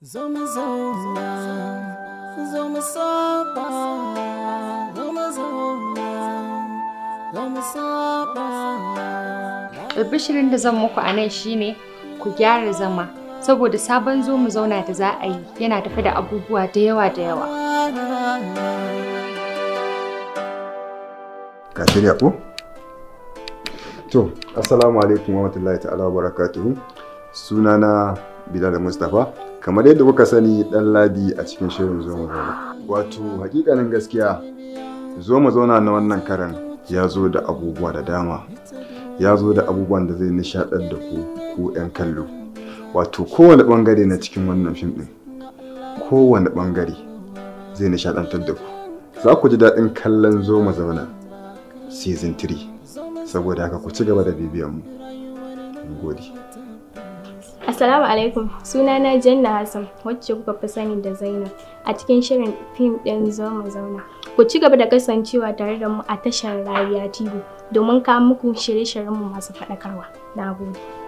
Zo mu zauna, zo mu saba, zo mu zauna, zo mu saba. Albishirin da zan muku a nan shine ku gyara zama saboda sabon zo mu zauna da za a yi yana tafi da abubuwa da yawa da yawa. Ka shirya ko? To, Assalamu alaikum wa rahmatullahi ta'ala wa barakatuhu. Sunana Bilal Mustapha. Kamar yadda kuka sani dan ladi a cikin shirin zo mu zauna. Wato, hakikanin gaskiya zo mu zauna na wannan karan ya zo da abubuwa da dama. Ya zo da abubuwan da zai nishaɗar da ku ku 'yan kallo. Wato, kowane ɓangare na cikin wannan fim ɗin. Kowane ɓangare zai nishaɗantar da ku. Za ku ji daɗin kallon zo mu zauna. season 3 saboda haka ku ci gaba da bibiyan mu Mun gode Assalamu alaikum sunana Janna Hassan wacce kuka fi sani da Zainab a cikin shirin fim ɗin zo mu zauna. Ku ci gaba da kasancewa tare da mu a tashar Rariya TV domin kawo muku shirye-shiryenmu masu faɗakarwa. Na gode.